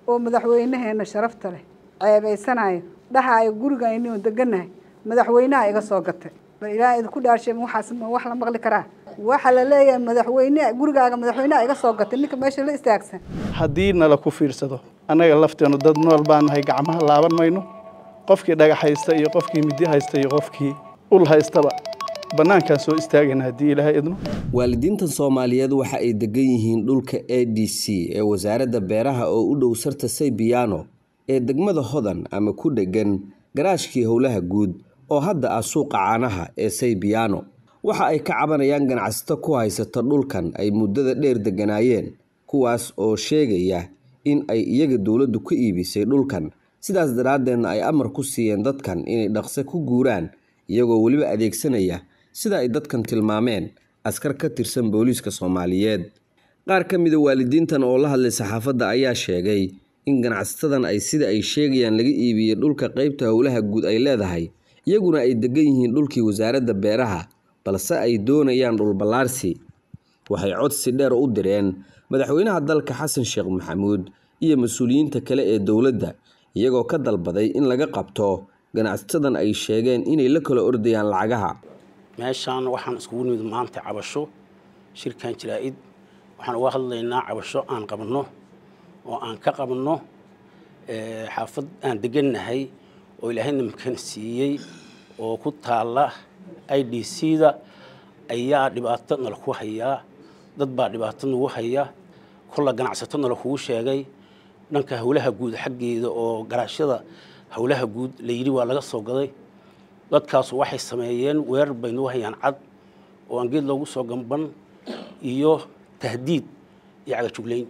oo madaxweynaheena sharafta leh ceebaysanayo dhahaayo gurigaynioo deganahay madaxweynaha iga soo gatay bal ilaaha idinku dhaarshe waxaas ma wax la maqli karaa waxaa la leeyahay madaxweyne gurigaaga madaxweynaha iga soo gatay ninka meesha la istaagsan haddii nala ku fiirsado annaga lafteenu dad nool baan nahay gacmaha laaban mayno qofkii dhagax haysta iyo qofkii midi haysta iyo qofkii ul haystaba bannaankaan soo istaagayna haddii ilaahay idno waalidiintan soomaaliyeed waxa ay degan yihiin dhulka a d c ee wasaaradda beeraha oo u dhow sarta saybiyaano ee degmada hodan ama ku dheggan garaashkii howlaha guud oo hadda ah suuqa caanaha ee saybiyaano waxa ay ka cabanayaan ganacsato ku haysata dhulkan ay muddada dheer degganaayeen kuwaas oo sheegaya in ay iyaga dowladdu ka iibisay dhulkan sidaas daraaddeedna ay amar ku siiyeen dadkan inay dhaqse ku guuraan iyagoo weliba adeegsanaya sida ay dadkan tilmaameen askar ka tirsan booliiska soomaaliyeed qaar ka mida waalidiintan oo la hadlay saxaafadda ayaa sheegay in ganacsatadan ay sida ay sheegayaan laga iibiyey dhulka qaybta howlaha guud ay leedahay iyaguna ay degan yihiin dhulkii wasaaradda beeraha balse ay doonayaan dhulballaarsi waxay codsi dheer u direen madaxweynaha dalka xasan sheekh maxamuud iyo mas-uuliyiinta kale ee dowladda iyagoo ka dalbaday in laga qabto ganacsatadan ay sheegeen inay la kala ordayaan lacagaha meeshaan waxaan iskugu nimid maanta cabasho shirkan jaraa-id waxaan uga hadlaynaa cabasho aan qabanno oo aan ka qabanno xaafad aan degannahay oo ilaahayna makan siiyey oo ku taalla i d c da ayaa dhibaato nala ku hayaa dad baa dhibaato nagu haya kolla ganacsato nala kugu sheegay dhanka howlaha guud xaggeeda oo garaashyada howlaha guud la yidhi waa laga soo gaday dadkaasu waxay sameeyeen weerar bay nagu hayaan cad oo aan geed loogu soo gamban iyo tahdiid iyo cagajuglayn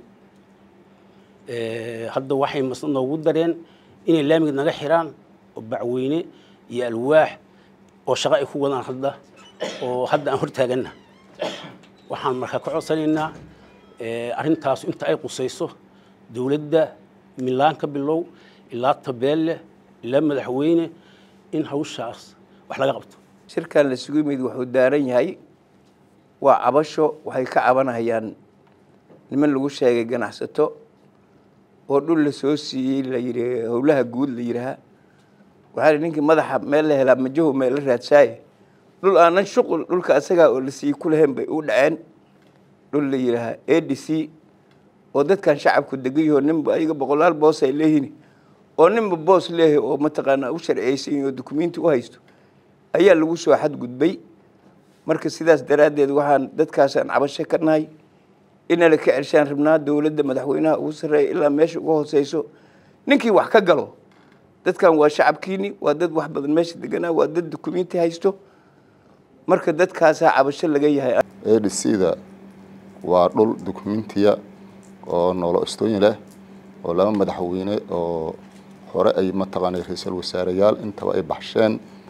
hadda waxay masna noogu dareen inay laamiga naga xiraan oo bacweyne iyo alwaax oo shaqo ay ku wadaan hadda oo hadda aan hortaaganna waxaan markaa ka codsanaynaa arrintaas inta ay qusayso dowladda milaan ka bilow ilaa tabeelle ilaa madaxweyne in hawshaas wax laga qabto shirkan la sugu yimid wuxuu daaran yahay waa cabasho waxay ka cabanayaan niman lagu sheegay ganacsato oo dhul la soo siiyey la yidhi howlaha guud la yidhaha waxaa ninkii madaxa meel la helaa majahu meel la raadsaaye dhul aanan shuqul dhulka asagaa oo la siiyey ku lahayn bay u dhaceen dhul la yidhaaha a d c oo dadkan shacabku degan yaho ninba ayaga boqolaal boos ay leeyihin oo ninba boos leeyahay oo mataqaanaa u sharciyeysan oo dukumenti u haysto ayaa lagu soo xadgudbay marka sidaas daraaddeed waxaan dadkaasaan cabasho ka nahay inala ka celshaan rabnaa dowladda madaxweynaha ugu sarreeya ilaa meesha uga hooseyso ninkii wax ka galo dadkan waa shacabkiini waa dad wax badan meesha deganaa waa dad dukumenti haysto marka dadkaasaa cabasho laga yahay a d c da waa dhul dukumentiya oo noolo istooyin leh oo laba madaxweyne oo hore ay mataqaanay ra-iisul wasaareyaal intaba ay baxsheen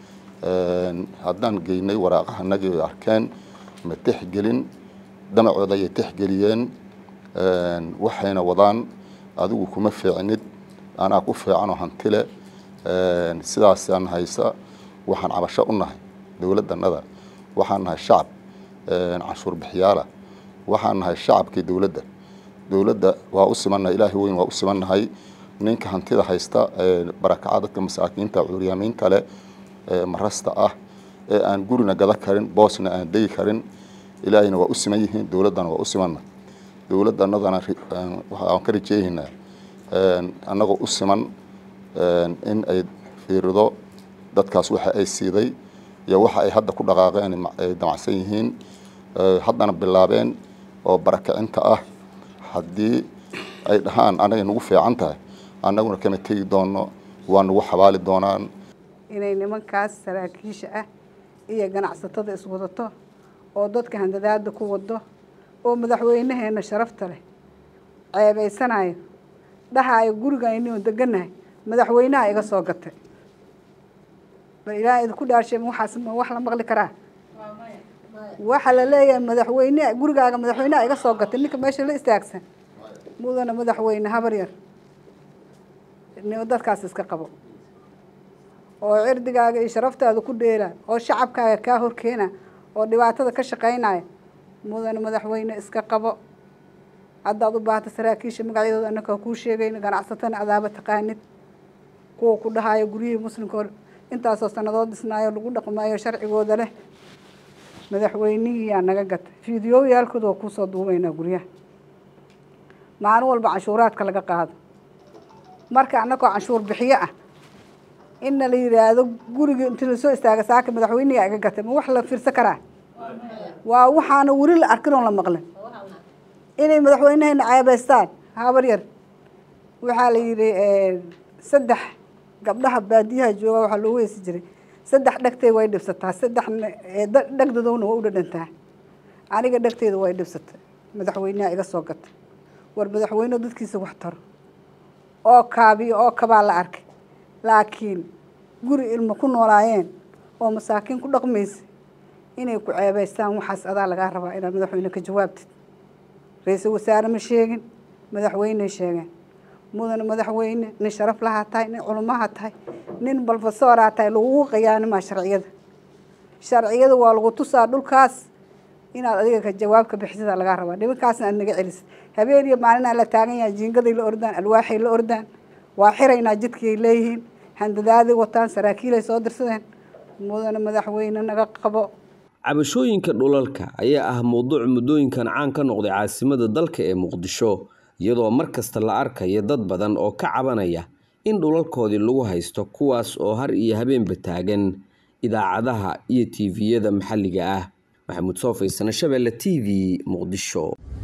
haddaan geynay waraaqahanagii ay arkeen ma tixgelin damacooda ayay tixgeliyeen waxayna wadaan adigu kuma fiicnid anaa ku fiicanoo hantile sidaasaan haysa waxaan cabasho u nahay dowladdanada waxaan nahay shacab canshuur bixiyaala waxaan nahay shacabkii dowladda dowladda waa u simannahay ilaahay weyn waa u simannahay ninka hantida haysta barakaca dadka masaakiinta cuuryaamiinta leh marasta ah ee aan gurina gada karin boosna aan degi karin ilaahayna waa u siman yihiin dowladdana waa u simanna dowladdanadana waxaan ka rajeeyaynaa annagoo u siman in ay fiirido dadkaas waxa ay siiday iyo waxa ay hadda ku dhaqaaqeen ay damacsan yihiin haddana bilaabeen oo barakacinta ah haddii ay dhahaan anagay nagu fiican tahay annaguna kama tegi doono waa nagu xabaali doonaan inay nimankaas saraakiisha ah iyo ganacsatada iswadato oo dadka handadaada ku wado oo madaxweynaheena sharafta leh ceebaysanayo dhahaayo gurigaynioo deganahay madaxweynaha iga soo gatay bal ilaaha idinku dhaarshe waxaas ma wax la maqli karaa waxaa la leeyahay madaxweyne gurigaaga madaxweynaha iga soo gatay ninka meesha la istaagsan mudana madaxweyne habar yar dadkaas iska qabo oo cirdigaaga iyo sharaftaada ku dheela oo shacabkaaga kaa horkeena oo dhibaatada ka shaqaynaya mudana madaxweyne iska qabo haddaad u baahata saraakiisha magacyadooda annaka kuu sheegayna ganacsatana adaaba taqaanid kuwa ku dhahaayo guryihii muslimka hor intaasoo sannadood dhisnaayo lagu dhaqmaayo sharcigooda leh madaxweynihii yaa naga gatay fiidiyooyaalkooda waa kuusoo duubaynaa guryaha maalin walba canshuuraadka laga qaado marka annagoo canshuur bixiyo ah inna la yidhaahdo gurigii inti lasoo istaaga saaka madaxweynigaa iga gatay ma wax la fiirsan karaa waa waxaana weli la arkin oon la maqlin inay madaxweynehayna ceebaystaan habar yar waxaa la yidhi saddex gabdhaha baadiyaha jooga waxaa loo weysi jiray saddex dhegtay way dhibsataa saddex dhegdadowna waa u dhadhantaa aniga dhegteyda way dhibsatay madaxweyneha iga soo gatay war madaxweyne dadkiisa wax taro oo kaabiyo oo kabaa la arkay laakiin guri ilmo ku noolaayeen oo masaakiin ku dhaqmaysa inay ku ceebaystaan waxaas adaa lagaa rabaa inaad madaxweyne ka jawaabtid ra-iisul wasaare ma sheegin madaxweyney sheegeen mudane madaxweyne nin sharaf lahaa tahay nin culummaha tahay nin balfasooraa tahay lagugu qiyaanimaa sharciyada sharciyada waa lagu tusaa dhulkaas inaad adiga ka jawaab ka bixisada lagaa rabaa nimankaasna aad naga celisid habeen iyo maalinaa la taagan yahay jiingaday la ordaan alwaaxay la ordaan waa xiraynaa jidkiay leeyihiin handadaaday wataan saraakiilay soo dirsadeen mudane madaxweyne naga qabo cabashooyinka dhulalka ayaa ah mowduuc muddooyinkan caan ka noqday caasimada dalka ee muqdisho iyadoo mar kasta la arkaya dad badan oo ka cabanaya in dhulalkoodii lagu haysto kuwaas oo har iyo habeenba taagan idaacadaha iyo tiiviyada maxalliga ah maxamuud soofaysane shabeelle t v muqdisho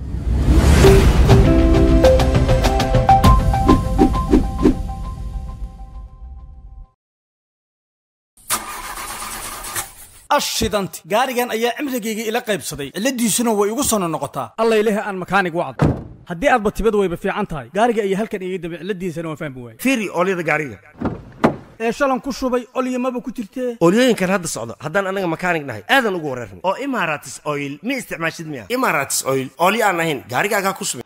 ashidanti gaarigan ayaa cimrigayga ila qaybsaday cilladiisuna way igu sono noqotaa alla ilahi aan makaanig wacdo haddii aadba tibad wayba fiican tahay gaariga ayaa halkan iga dambe cilladiisana waan fahmi waayey fiiri oolyada gaariga ee shalan ku shubay olyamaba ku jirtee oolyooyinkan hadda socdo haddaan anaga makaanig nahay aadan ugu wareerna oo imaratis oil ma isticmaashid miya imaratis oil oolyo aan ahayn gaarigaagaa ku subin